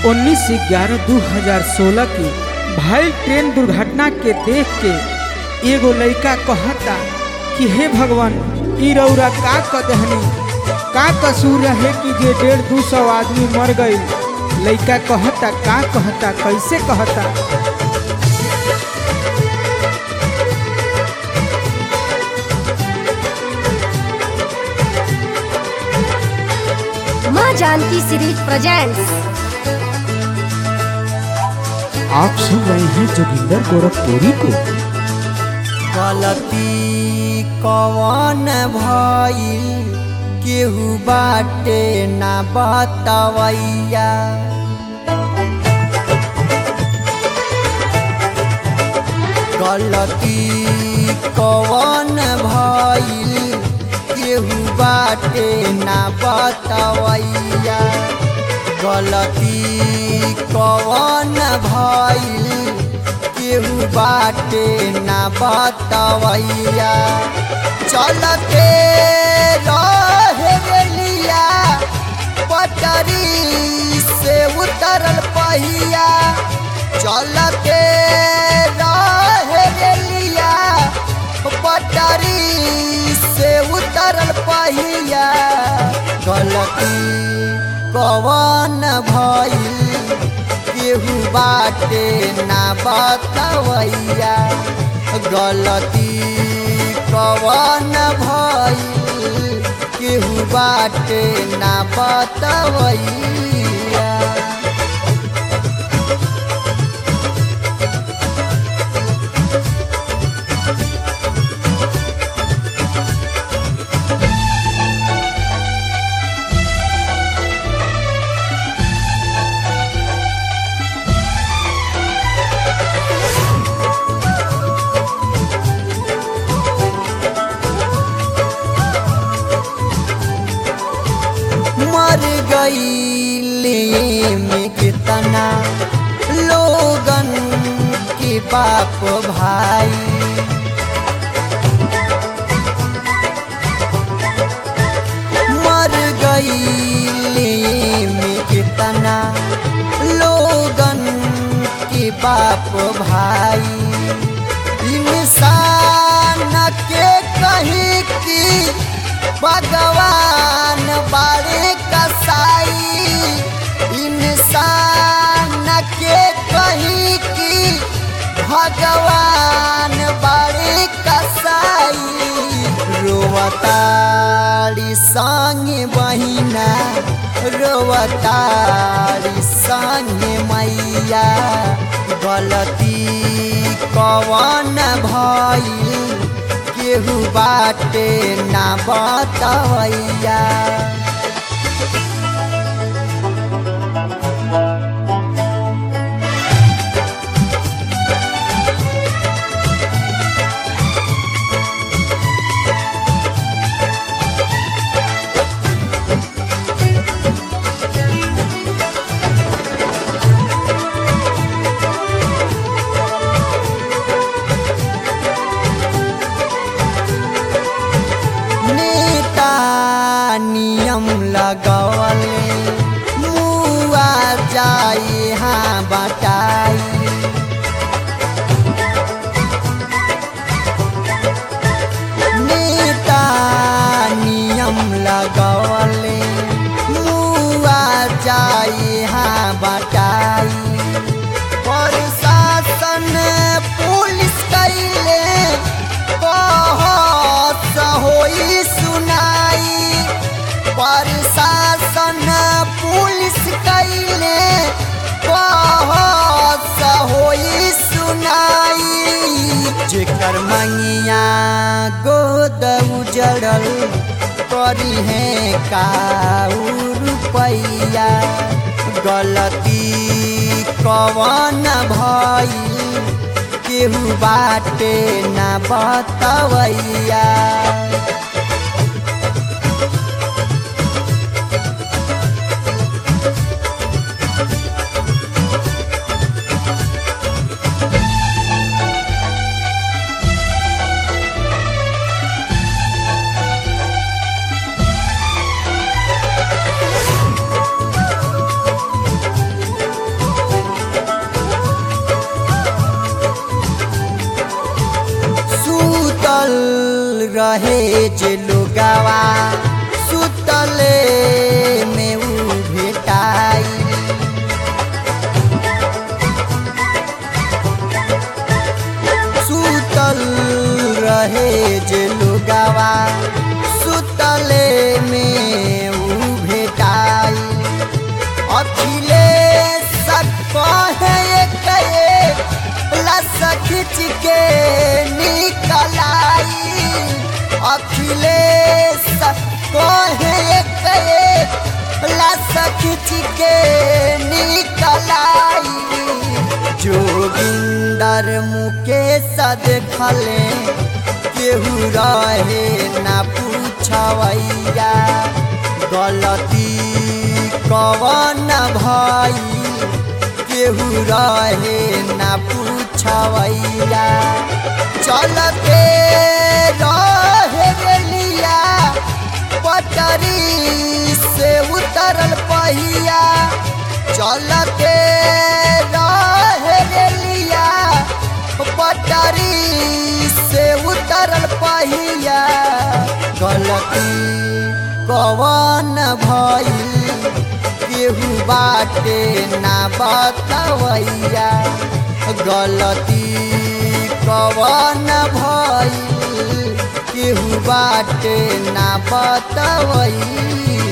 उन्नीस ग्यारह दू हजार सोलह की भयल ट्रेन दुर्घटना के देख के एगो लड़का कहता कि हे भगवान ई रौरा का क दहनी का कसूर रहे कि जे डेढ़ दू सौ आदमी मर गई लड़का कहता का कहता कैसे कहता माँ जानकी सीरीज प्रेजेंट्स आप सुन रहे हैं जोगिंदर गोरखपुरी को गलती कवन भइल केहू बाटे ना बतवैया गलती कवन भइल केहू बाटे ना बतवैया गलती कवन भइल केहू बाटे ना बतवैया चलते रहे रेलिया पटरी से उतरल पहिया चलते रहे रेलिया पटरी से उतरल पहिया गलती कवन भइल केहू बाटे ना बतवैया गलती कवन भइल केहू बाटे ना बतवैया मर गई में कितना लोगन के बाप भाई मर गई में कितना लोगन के बाप भाई इंसान के कहीं की भगवान बारे कसाई इंसान के कहीं की भगवान बारे कसाई रोवतारी संग बहिना रोवतारी संग मैया गलती कवन भइल केहू बाटे ना बतवैया नेता नियम लगवले मुआ जाए हाँ बटाई नेता नियम लगवले मुआ जाए हाँ बटाई प्रशासन पुलिस कैले कहत होई सुनाई प्रशासन पुलिस कैले कहत होई सुनाई जेकर मंगिया गोद उजड़ल करी है काऊ रुपैया गलती कवन भइल केहू बाटे ना बतवैया रहे जे लोगावा सुतले में ऊ भेटाई सुतल रहे जे लोगावा सुतले में ऊ भेटाई अखिलेश कहे कहे लस खिंच के निकलाई अखिलेश कहे कहे लस खिंच के निकलाई जोगिंदर मुकेश देखले केहू रहे ना पूछवैया गलती कवन भाई केहू रहे ना पूछवैया चलते रहे रेलिया पटरी से उतरल पहिया चलते रहे रेलिया पटरी से उतरल पहिया गलती कवन भइल केहू बाटे ना बतवैया गलती कवन भइल केहू बाटे ना बतवैया